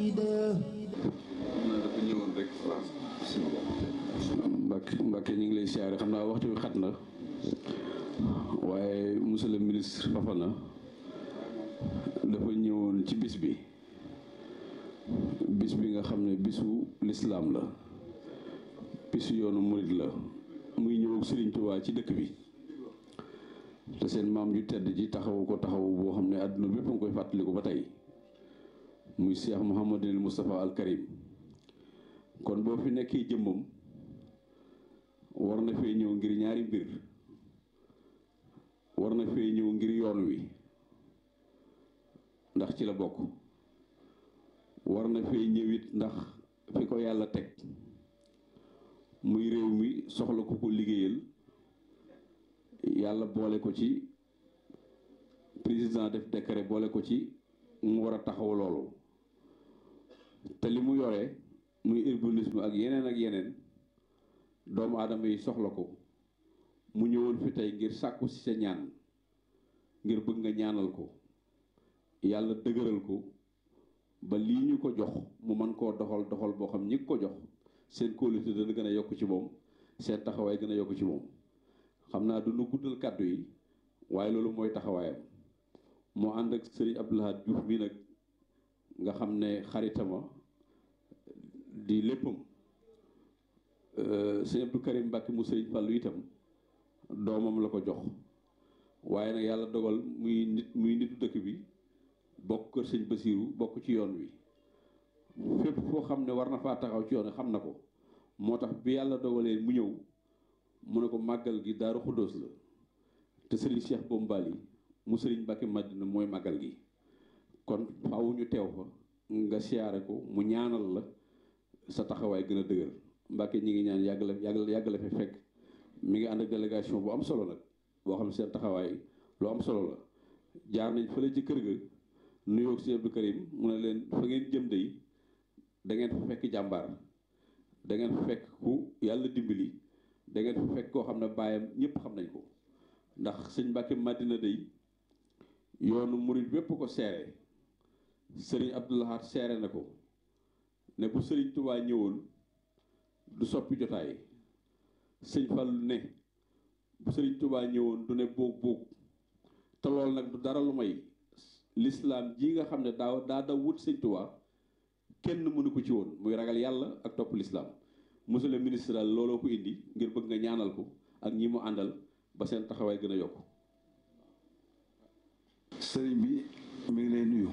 dafa ñëwoon rek France Mbacke Mbacke ñu ngi lay siyaare xam naa waxtu wi xat na waaye monsieur le ministre Fafana dafa ñëwoon ci bis bi bis bi nga xam ne bisu lislaam la bisu yoonu murit la muy ñëw Serigne Touba ci dëkk bi te seen maam ju tedd ji taxawu ko taxawu boo xam ne àdduna bépp nga koy fàttaliku ba tey muy Cheikh Mouhamadul Moustapha al Karim kon boo fi nekkee jëmmam war na fee ñëw ngir ñaari mbir war na fee ñëw ngir yoon wi ndax ci la bokk war na fee ñëwit ndax fi ko yàlla teg muy réew mi soxla ku ko liggéeyal yàlla boole ko ci président def décret boole ko ci mu war a taxaw loolu te li mu yore muy urbanisme ak yeneen ak yeneen doomu aadama yi soxla ko mu ñëwoon fi tey ngir sàkku ci sa ñaan ngir bëgg nga ñaanal ko yàlla dëgëral ko ba lii ñu ko jox mu mën koo doxal doxal boo xam ñi ko jox seen kóolute dana gën a yokk ci moom seen taxawaay gën a yokk ci moom xam naa du nu guddal kàddu yi waaye loolu mooy taxawaayam moo ànd ak sëriñ Abdou Lahad Diouf mi nag nga xam ne xaritama di léppam sëñ Abdou Karim Mbacke mu sëriñ Fallou itam doomam la ko jox waaye nag yàlla dogal muy nit muy nitu dëkk bi bokk kër sëñ Basiiru bokk ci yoon wi fépp foo xam ne war na faa taxaw ci yoon wi xam na ko moo tax bi yàlla dogalee mu ñëw mu ne ko màggal gi daaru xuddoos la te sëriñ Cheikh Bombali mu sëriñ Mbacke Madina mooy màggal gi kon faaw ñu teew fa nga siyaare ko mu ñaanal la sa taxawaay gën a dëgër Mbacke ñi ngi ñaan yàgg la yàgg yàgg la fi fekk mi ngi ànd ak délégation bu am solo nag boo xam ne seen taxawaay lu am solo la jaar nañ fële ci kër ga nuyoo si Abdou Karim mu ne leen fa ngeen jëm de da ngeen fa fekk jàmbaar da ngeen fa fekk ku yàlla dimbali da ngeen fa fekk koo xam ne baayam ñëpp xam nañ ko ndax sëñ Mbacke Madina day yoonu murit bépp ko seere sëriñ Abdou Lahad seere na ko ne bu sëriñ Touba ñëwoon du soppi jotaay sëñ Fallu ne bu sëriñ Touba ñëwoon du ne boog boog te loolu nag du dara lu may lislaam ji nga xam ne daa daa daw wut sëñ Touba kenn mënu ko ci woon muy ragal yàlla ak topp lislaam monsieur le ministre daal looloo ko indi ngir bëgg nga ñaanal ko ak ñi mu àndal ba seen taxawaay gën a yokk sëriñ bi mi ngi lay nuyu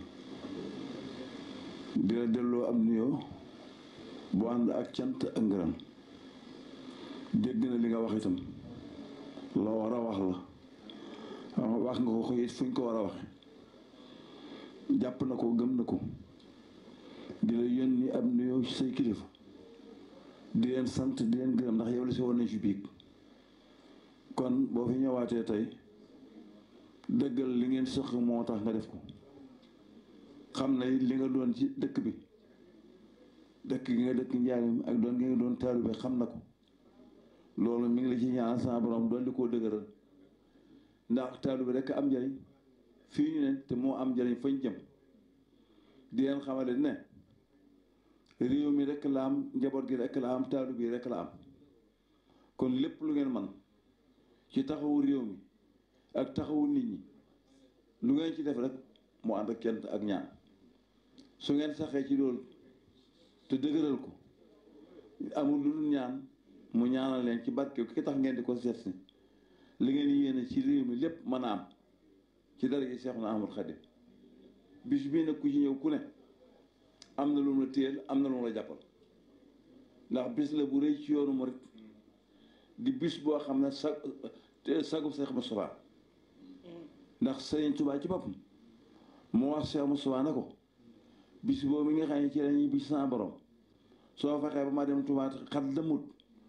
di la delloo am nuyoo bu ànd ak cant ak ngërëm dégg na li nga wax itam loo war a wax la wax nga ko ko it fu ñu ko war a waxe jàpp na ko gëm na ko di la yónni ab nuyoo ci say kilifa di leen sant di leen gërëm ndax yow la si woon nañ ci biig kon boo fi ñëwaatee tey dëggal li ngeen sëq moo tax nga def ko xam na li nga doon ci dëkk bi dëkk gi nga dëkk njaarim ak doon gi nga doon taalibe xam na ko loolu mi ngi la ci ñaan sama borom doon di koo dëgëral ndax taalibe rekk am njëriñ fii ñu ne te moo am njëriñ fañ jëm di leen xamale ne réew mi rekk la am njaboot gi rekk la am taalibe yi rekk la am kon lépp lu ngeen man ci taxawu réew mi ak taxawu nit ñi lu ngeen ci def rek mu ànd ak kent ak ñaan su ngeen saxee ci loolu te dëgëral ko amul lu dul ñaan mu ñaanal leen ci barke ki tax ngeen di ko seet si li ngeen yéene ci réew mi lépp mën a am ci dara ji Seexuna Ahmadu Xaadim bis bii nag ku ci ñëw ku ne am na lu mu la téyel am na lu mu la jàppal ndax bis la bu rëy ci yoonu murit di bis boo xam ne sa sagub Seex Mustafaa ndax Sëriñ Tuubaa ci boppam moo wax Seex Mustafaa na ko bis boobu mi nga xam ne ci lañuy bis sa borom soo fexee ba ma dem Tuubaa xat lëmut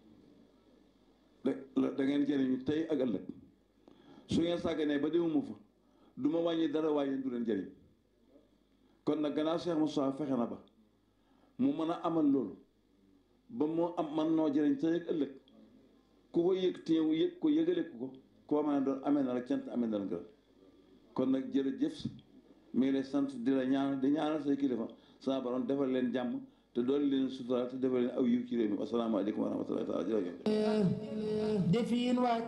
da da ngeen jëriñu tey ak ëllëg su ngeen sàgganee ba demuma fa du ma wàññi dara waaye du leen jëriñ kon nag gannaaw Seex Mustafaa fexe na ba mu mën a amal loolu ba moo am man noo jëriñ tey ak ëllëg ku ko yëg te yow yëg ko yëgale ko ko koo mën a doon amee na la cant amee na la ngërëm kon nag jërëjëf mi ngi lay sant di la ñaan di ñaanal say kilifa sama borom defal leen jàmm te dool leen sutura te defal leen aw yiw ci réew mi asalaamaaleykum wa rahmatullahi taala jërëjëf defiin waaj